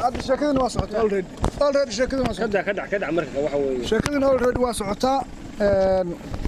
hadda sheekadina waa socotaa already already sheekadina waa socotaa كدع كدع كدع مركز waxa weeye sheekadina already waa socotaa een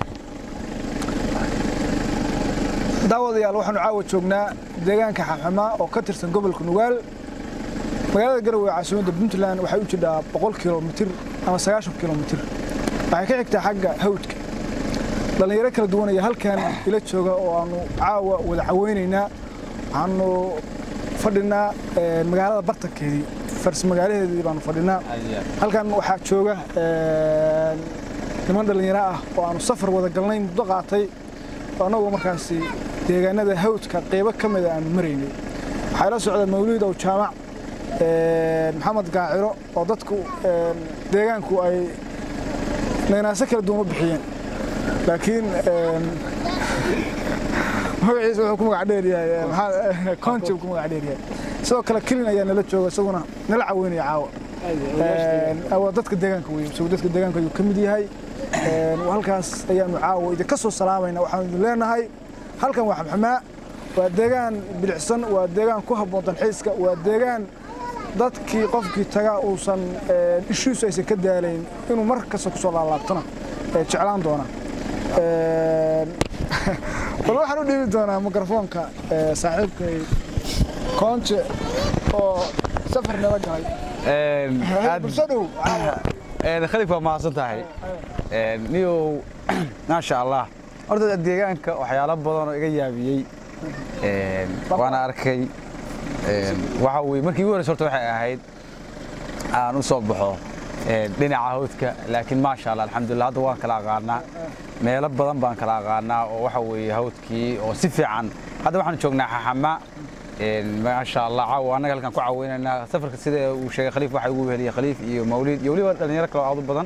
daawadayaal waxaanu caawa joognaa deegaanka xaxama oo ka tirsan gobolka nugaal magaalada garowe ee caasimadda puntland waxay u jidhaa boqol kilomitir ama sagaashan kilomitir waxay ka xigtaa xagga hawdka dhallinyaro kala duwan ayaa halkan ila jooga oo aanu caawa wada caweynaynaa waxaanu fadhinaa een, magaalada bartankeedii fars magaalaheedii baanu fadhinaa halkan waxaa jooga een, niman dhallinyaro ah oo aanu safar wada galnay muddo qaatay oo annagoo markaasi deegaanada hawdka qaybo ka mida aanu maraynay waxaa ila socda mawliid ow jaamac een, maxamed gaaciro oo dadku een, deegaanku ay naynaaso kala duwan u bixiyeen laakiin een, magaciisa wuxuu ku magac dheer yahay ee, maxaa conjib ku magac dheer yahay sidoo kale kelin ayaa nala jooga isaguna nala caweynaya caawa Een, waa dadka deegaanka wey isagu dadka deegaanka ayuu ka mid yahay Een, halkaas ayaanu caawa idinka soo salaamayna waxaanu idin leenahay halkan waa xamxamaa waa deegaan bilicsan waa deegaan ku habboon dalxiiska waa deegaan dadkii qofkii taga uusan een, ishiisu aysan ka daalayn inuu mar kasta kusoo laalaabtana ee jeclaan doona Een, bal waxaan u dhiibi doonaa mikrofoonka ee, saaxiibkay koonje oo safar nala galay bulsho dhow khaliif waa mahadsan tahay niyow maasha allah horta deegaanka waxyaalo badan oo iga yaabiyey waana arkay waxa weye markii ugu horeysa horta waxay ahayd aan u soo baxo dhinaca hawdka laakiin maasha allah alxamdulillah hadda waan kala aqaanaa meelo badan baan kala aqaanaa oo waxa weeye hawdkii oo si fiican hadda waxaan joognaa xaxama maasha allah caawa annaga halkaan ku caweynaynaa safarka sida uu sheegay khaliif waxaa ugu heliyay khaliif iyo mawliid iyo weliba dhalinyaro kale oo aad u badan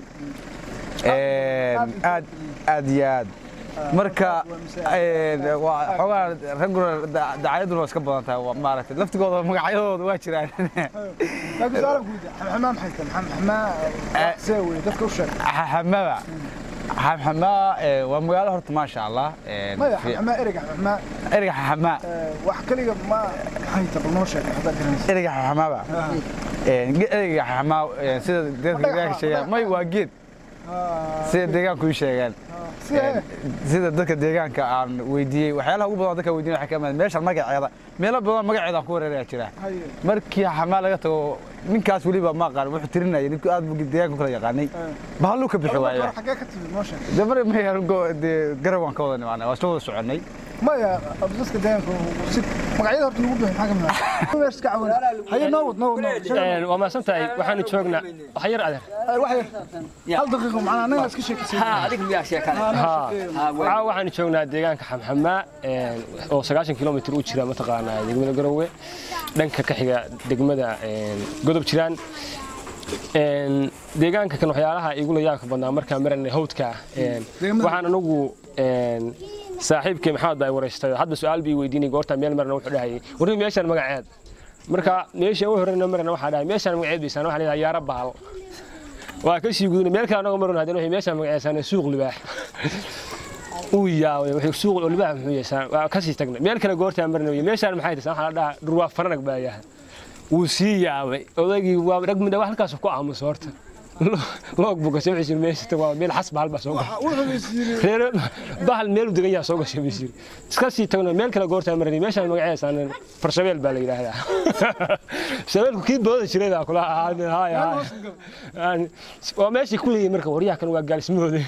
aad aad iyo aad marka waa xoogaa ragguna dacayadduna waa iska badan tahay waa maaragtay laftigooda magacyadooda waa jiraan laakiin su'aalan ku weydiiya xamxamaa maxay tahay xamxamaa see wey dadka u sheeg xamxamada xamxamaa waa magaalo horta maasha allah maya xamxamaa ereyga xamxamaa ereyga xamxamaa wax kaliya ma maxay tahay bal noo sheeg haddaad garanaysa ereyga xamxamaaba ereyga xamxamaa sida dadka deegaanka sheegaan may waa geed sida deegaanku ii sheegaan sida dadka deegaanka aan weydiiyey waxyaalaha ugu badan dadka weydiin waxay ka mid meeshan magaceeda meelo badan magaceeda aan ku wareeraya jira markii xamaa laga tago ninkaas weliba ma aqaan wuxuu tirinayay ninku aad buu deegaanka kula yaqaanay bahalluu ka bixi waaya xagee ka timid noo sheeg de mar maya dee garab waan ka wada nimaanay waa isla wada soconnay maya dadka deegaanka si magacyada horta lagu bixin maxaa ka mid ah meesha ka cawan haye noo wad noo wad noo wad waa mahadsan tahay waxaanu joognaa wax yar adeer wax yar hal daqiiqo macnaa annaga iska sheekaysan caawa waxaanu joognaa deegaanka xamxamaa oo sagaashan kilomitir u jira mataqaanaa degmada garowe dhanka ka xiga degmada godob jiraan deegaanka kan waxyaalaha igula yaabka badnaa markaan maranay hawdka waxaan anagu saaxiibkay maxamed baa wareystay hadda su-aal bii weydiinay goortaa meel marna wuxuu dhahayay warri meeshaan magaceed marka meesha u horeyna marna waxaa dhahay meeshaan magaceed baysaan waxaa leedahay yaara bahal waa ka sii gudunay meel kale anaga marna hadana waxay meeshaan magaceedsaan suuq libaax uu yaabay wuxuu suuq oo libaax muxuu yeesaan waa ka sii tagnay meel kale goortaa marna meeshaan maxay tahay waxaa la dhahaa dhurwaa faranag baa yahay wuu sii yaabay odaygii waa rag midna wax halkaas ku aamuso horta loog bogase wuxuu yiri meesha waa meel xas bahal baa soo gashay reer bahal meel degan yaa soo gashay bisiir iska sii tagno meel kale goorta maray meeshaan magaceesa aan farshabeel baa la yiraahdaa shabeelku kii booda jiray baa kula ahaa haay haay waa meeshii ku leeyahay marka waryaha kan waa gaalismooday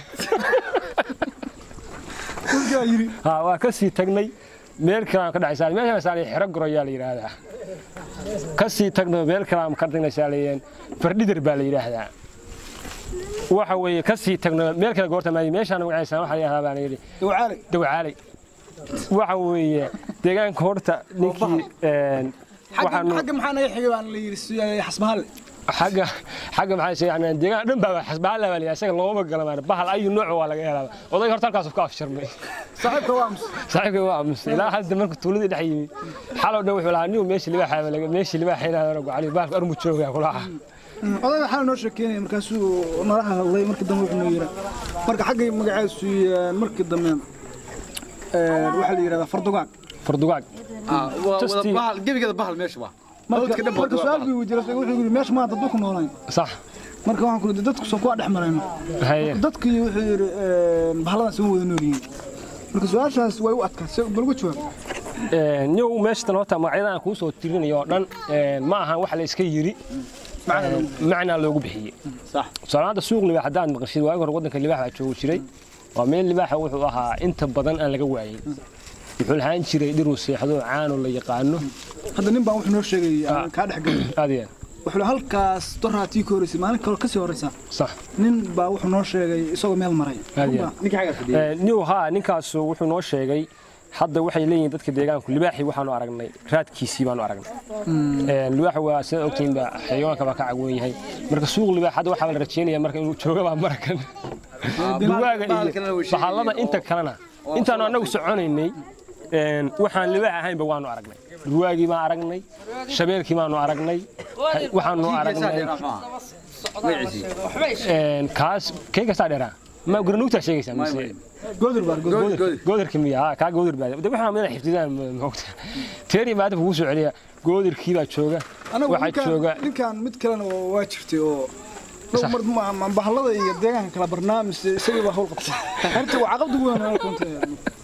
ha waa ka sii tagnay meel kale ka dhacaysaa meeshaan saalay xiro goro yaa la yiraahdaa ka sii tagno meel kale ka tagnay saalayeen fardhidar baa la yiraahdaa waxa weeye ka sii tagno meel kale goorta maay meeshaan magaciisa waxa la yiraahdaa baan yiri dawcaale dawcaale waxa weeye deegaanka horta ninkii een waxaan xagga maxaa naga xigay baan la yiri xasbahalle xagga xagga maxay sheegaan deegaan dhan baa xasbahalle baa la yiraahdaa isaga looma galamaan bahal ayu nooc waa laga helaa oday horta halkaas ku afsharmay saaxiibka waa mus saaxiibka waa mus ilaa hadda marka tuuladii dhex yimi xalow dhan wuxuu lahaa nin meeshii libaaxa laga meeshii libaaxa inaa gocali bahalka armu joogaa kulaha oday waxaa noo sheekeynaya markaasuu nala hadlay markii dambe wuxuu noo yiri marka xaggay magaceesu markii dambe waxaa la yidhahdaa fardugaag fardugaag bahal gebigeeda bahal meesha waa marka marka su-aal bii weydiiyey wuxuu yidhi meesha maanta hadduu ku noolayn sax marka waxaan ku yidhi dadku soo kuwa dhex marayno haye dadkii wuxuu yidhi bahalladan soo wada nool yihiin marka su-aashaas way u adkaa se balgu jawaab niyow meeshatan horta magacyada aan kuu soo tirinayo oo dhan ma ahan wax la iska yiri macnaa loogu bixiyey tusaalaanta suuq libaax haddaad maqashid waagi hore waddanka libaax baa joogi jiray waa meel libaaxa wuxuu ahaa inta badan aan laga waayin wuxuu lahaan jiray dhiruu seexdo caano la yaqaano hadda nin baan wuxuu noo sheegay aan kaa dhex galay aad iyo wuxuu halkaas doraatii ka horeysay maalin kale kasii horeysa sax nin baa wuxuu noo sheegay isagoo meel maray aad iyo niw haa ninkaasu wuxuu noo sheegay hadda waxay leeyihiin dadka deegaanku libaaxii waxaanu aragnay raadkiisii baanu aragnay libaaxa waa sidaad ogtihiin ba xayawaanka baa ka cagwan yahay marka suuq libaax hadda waxaa la rajeynaya marka inuu jooga baa marakan duwaaga iyo bahallada inta kalena intaanu annagu soconaynay waxaan libaax ahaynba waanu aragnay duwaagii baan aragnay shabeelkii baanu aragnay waxaanu aragnay kaas kee kastaa dheeraa ma garanuugtaa sheegaysaa mise goodur baa goodur goodarka miya haa kaa goodir baa de waxaa madax xifdidaan moogta teeri maanta kugu soo celiya goodirkii baa jooga anagu waxaa ninkaan jooga ninkaan mid kalena waa jirtay oo dhowr mar ma bahallada iyo deegaanka kala barnaamij isagii baa hawl qabtay arrinta waa caqabdi weyn oo keentay